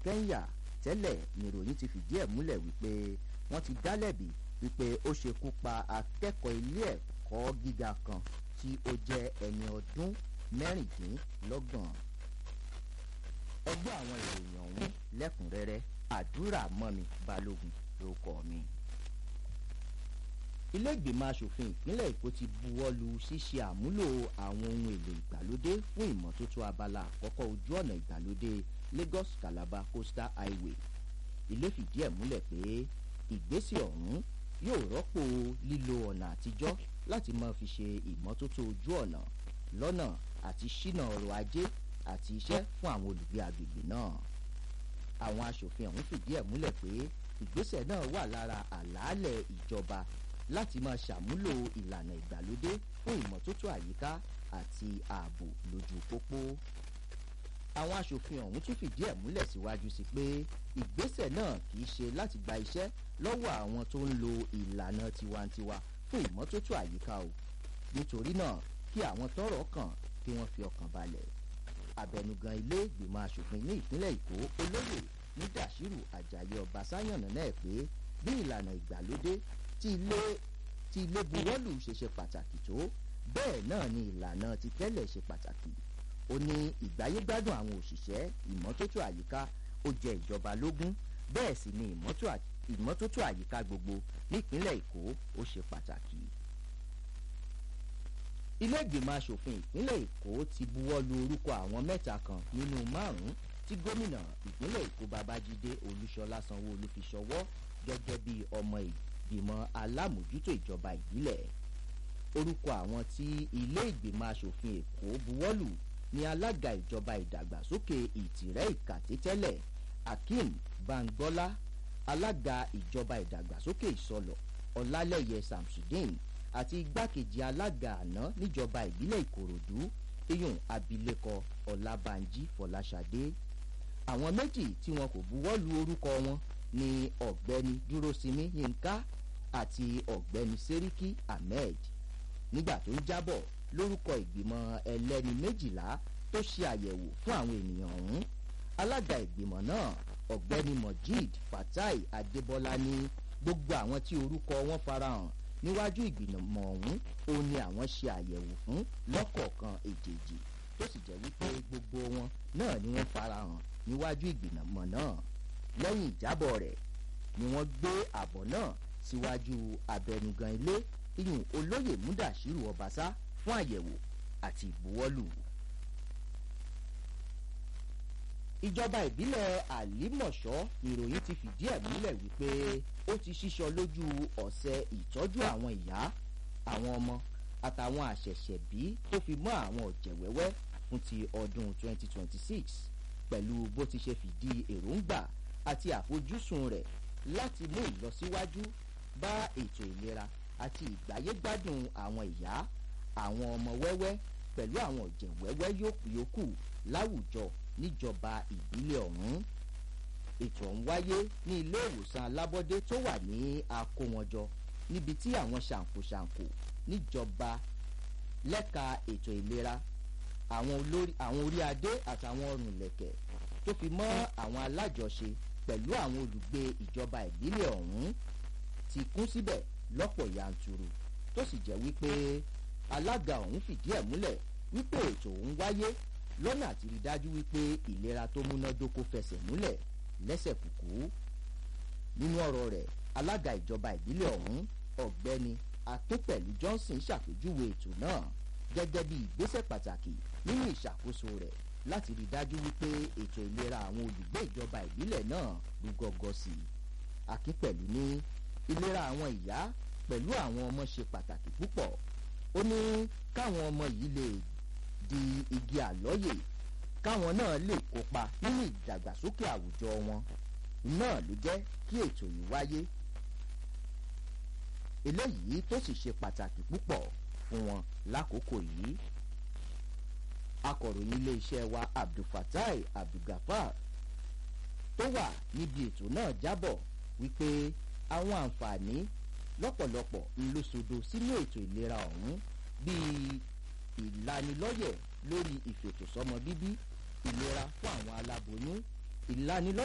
Kenya tẹ́lẹ̀ níròyìn ti fìdí ẹ̀ múlẹ̀ wípé wọ́n ti dá lẹ́bi wípé ó ṣekú pa akẹ́kọ̀ọ́ ilé ẹ̀kọ́ gíga kan tí ó jẹ́ ẹni ọdún mẹ́rìndínlọ́gbọ̀n. ẹgbẹ́ àwọn ìròyìn ọ̀hún lẹ́kùnrẹ́rẹ́ àdúrà mọ́mi balógun ló kọ́ mi. ilé ìgbìmọ̀ asòfin ìpínlẹ̀ èkó ti buwọ́ lu ṣíṣe àmúlò àwọn ohun èlò ìgbàlódé fún ìmọ́tótó abala àkọ́kọ́ ojú ọ̀nà ìgbàlódé Lagos Calabar Coastal Highway ilé fìdí ẹ̀ múlẹ̀ pé ìgbésẹ̀ ọ̀hún yóò rọ́pò lílo ọ̀nà àtijọ́ láti máa fi ṣe ìmọ́tótó ojú ọ̀nà lọ́nà àti ṣínà ọrọ̀ ajé àti iṣẹ́ fún àwọn olùgbé agbègbè náà. àwọn aṣòfin ọ̀hún fìdí ẹ̀ múlẹ̀ pé ìgbésẹ̀ náà wà lára àlàálẹ̀ ìjọba láti máa ṣàmúlò ìlànà ìgbàlódé fún ìmọ́tótó àyíká àti ààbò lójú pópó. àwọn aṣòfin ọ̀hún tún fìdí ẹ̀ múlẹ̀ síwájú sí pé ìgbésẹ̀ náà kì í ṣe láti gba iṣẹ́ lọ́wọ́ àwọn tó ń lo ìlànà tiwantiwa fún ìmọ́tótó àyíká o nítorí náà kí àwọn tọ́rọ̀ kàn kí wọ́n fi ọkàn balẹ̀ abẹnugan ilé ìgbìmọ̀ asòfin ní ìpínlẹ̀ èkó olóyè nídàṣírù àjàyí ọbaṣá yànnà náà pé bí ìlànà ìgbàlódé tí ilé tí ilé buwọ́lù ṣe ṣe pàtàkì tó bẹ́ẹ̀ náà ni ìlànà ti tẹ́lẹ̀ ṣe pàtàkì ó ní ìgbáyégbádùn àwọn òṣìṣẹ́ ìmọ́tótó àyíká ó jẹ ìjọba lógún bẹ́ẹ̀ sì ni ìmọ́tótó àyíká gbogbo nípínlẹ̀ èkó ó ṣe pàtàkì ilé ìgbìmọ̀ asòfin ìpínlẹ̀ èkó ti buwọ́ lu orúkọ àwọn mẹ́ta kan nínú márùn-ún tí gómìnà ìpínlẹ̀ èkó babájídé olúṣọlá sanwó-olú fi ṣọwọ́ gẹ́gẹ́ bí ọmọ ìgbìmọ̀ alámòjútó ìjọba ìbílẹ̀ orúkọ àwọn tí ilé ìgbìmọ̀ asòfin èkó buwọ́ lù ní alága ìjọba ìdàgbàsókè ìtìrẹ́ ìkàtí tẹ́lẹ̀ akeem bangola alága ìjọba ìdàgbàsókè ìsọlọ̀ ọlálẹ́yẹ samsudeen àti igbákejì alága àná níjọba ìbílẹ̀ ìkòròdú iyùn abilékọ ọlábànjí fọláṣadé àwọn méjì tí wọn kò buwọ́ lu orúkọ wọn ni ọ̀gbẹ́ni dúrósinmi yínká àti ọ̀gbẹ́ni sẹ́ríkì ahmed nígbà tó ń jábọ̀ lórúkọ ìgbìmọ̀ ẹlẹ́ni méjìlá tó ṣe àyẹ̀wò fún àwọn ènìyàn ọ̀hún alága ìgbìmọ̀ náà ọ̀gbẹ́ni mojeed fatai adébọ́lá ní gbogbo àwọn tí orúkọ wọn farahàn níwájú ìgbìmọ̀ ọ̀hún ó ní àwọn ṣe àyẹ̀wò fún lọ́kọ̀ọ̀kan èjèèjì tó sì jẹ́ wípé gbogbo wọn náà ni wọ́n farahàn níwájú ìgbìmọ̀ náà lẹ́yìn ìjábọ̀ rẹ̀ ni wọ́n gbé àbọ̀ náà síwájú abẹnugan ilé iyùn olóyè múdàṣírù ọbaṣá fún àyẹ̀wò àti ìbuwọ́lù. ìjọba ìbílẹ̀ àlímọ̀ṣọ́ ìròyìn ti fìdí ẹ̀ múlẹ̀ wípé ó ti ṣíṣọ lójú ọ̀sẹ̀ ìtọ́jú àwọn ìyá àwọn ọmọ àtàwọn àṣẹ̀ṣẹ̀bí tó fi mọ́ àwọn ọ̀jẹ̀wẹ́wẹ́ fún ti ọdún 2026 pẹ̀lú bó ti ṣe fìdí èròǹgbà àti àfojúsùn rẹ̀ láti mú ìlọsíwájú bá ètò ìlera àti ìgbáyégbádùn àwọn ìyá àwọn ọmọ wẹ́wẹ́ pẹ̀lú àwọn ọ̀jẹ̀wẹ́wẹ́ yòókù láwùjọ níjọba ìbílẹ̀ ọ̀hún ètò ọ̀hún wáyé ní ilé ìwòsàn alábọ́dé tó wà ní akówọnjọ níbi tí àwọn ṣàǹkóṣàǹkó níjọba lẹ́ka ètò ìlera àwọn orí adé àtàwọn ọrùn ìlẹ̀kẹ̀ tó fi mọ́ àwọn alájọṣe pẹ̀lú àwọn olùgbé ìjọba ìbílẹ̀ ọ̀hún ti kún síbẹ̀ lọ́pọ̀ yanturu tó sì jẹ́ wípé alága ọ̀hún fìdí ẹ̀ múlẹ̀ wípé ètò ọ̀hún wáyé lọ́nà àti rí dájú wípé ìlera tó múnádóko fẹsẹ̀ múlẹ̀ lẹ́sẹ̀ kùkú nínú ọ̀rọ̀ rẹ̀ alága ìjọba ìbílẹ̀ ọ̀hún ọ̀gbẹ́ni akínpẹ̀lú johnson ṣàpèjúwe ètò náà gẹ́gẹ́ bí ìgbésẹ̀ pàtàkì nínú ìṣàkóso rẹ̀ láti rí dájú wípé ètò ìlera àwọn olùgbé ìjọba ìbílẹ̀ náà rú gọ́gọ́ sí i akínpẹ̀lú ní ìlera àwọn ìyá pẹ̀lú àwọn ọmọ ṣe pàtàkì púpọ̀ ó ní káwọn ọmọ yìí lè di igi àlọ́yè káwọn náà lè kópa nínú ìdàgbàsókè àwùjọ wọn náà ló jẹ́ kí ètò yìí wáyé eléyìí tó sì ṣe pàtàkì púpọ̀ fún wọn lákòókò yìí akọ̀ròyìn iléeṣẹ́ wa abdulfatai abdulgafar tó wà níbi ètò náà jábọ̀ wípé àwọn àǹfààní lọ́pọ̀lọpọ̀ ńlọsọdọ sínú ètò ìlera ọ̀hún bíi ìlanilọ́yẹ̀ lórí ìfètòsọ́mọ bíbí ìlera fún àwọn aláboyún ìlanilọ́yẹ̀.